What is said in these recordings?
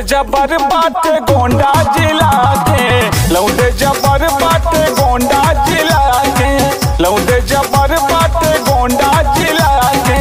जबर बाटे गोंडा जिला के लौंडे जबर बाटे गोंडा जिला के लौंडे जबर बाटे गोंडा जिला के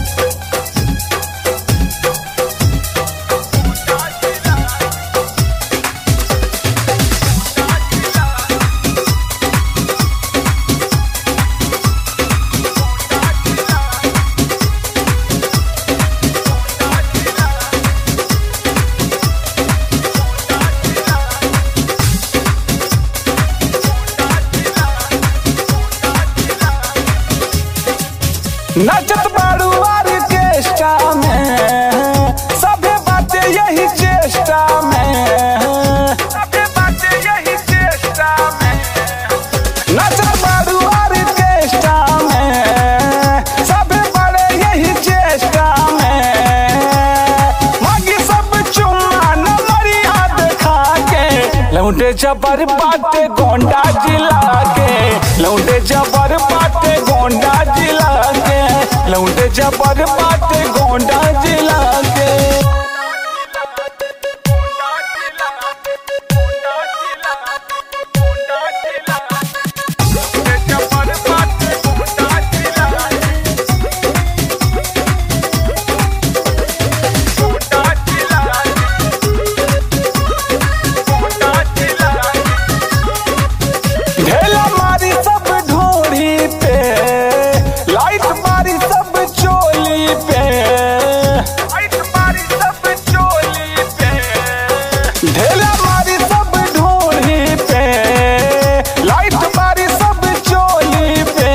नचत बाड़ू ऑर्केस्ट्रा में सभे बातें यही चेष्टा में सभे बातें यही चेष्टा में नचत बाड़ू ऑर्केस्ट्रा में सभे बड़े यही चेष्टा में मांगी सब चुम्मा नमरिया देखा के लौंडे जबर बाटे गोंडा जिला के लौंडे जबर बाटे गोंडा जिला के लौंडे जबर बाटे गोंडा जिला के ढेला मारी सब ढोरी पे लाइट मारी सब चोली पे लाइट मारी सब चोली पे ढेला मारी सब ढोरी पे लाइट मारी सब चोली पे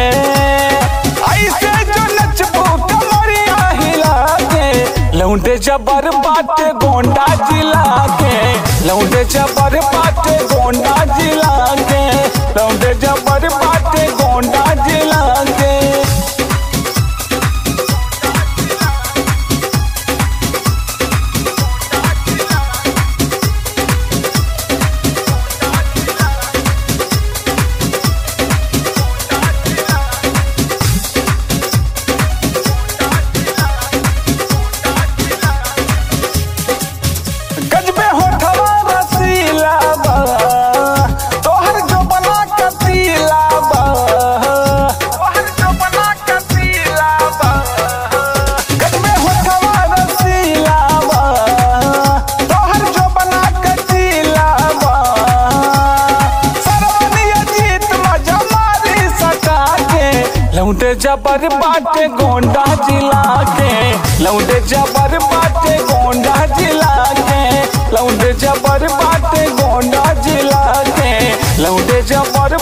ऐसे जो नचबू कमरिया हिला के लौंडे जबर बाटे गोंडा जिला के लौंडे जबर बाटे गोंडा जिला के लौंडे जबर बाटे गोंडा जिला के गजबे होठवा रसीला बा तोहर जो बना कतीला बा तोहर जो बना कतीला बा गजबे होठवा रसीला बा तोहर जो बना कतीला बा सरवनिया जीत मजा मारी सटा के लौंडे जबर बाटे गोंडा जिला के लौंडे जबर बाटे गोंडा जिला के लौंडे जबर बाटे गोंडा जिला के लौंडे जबर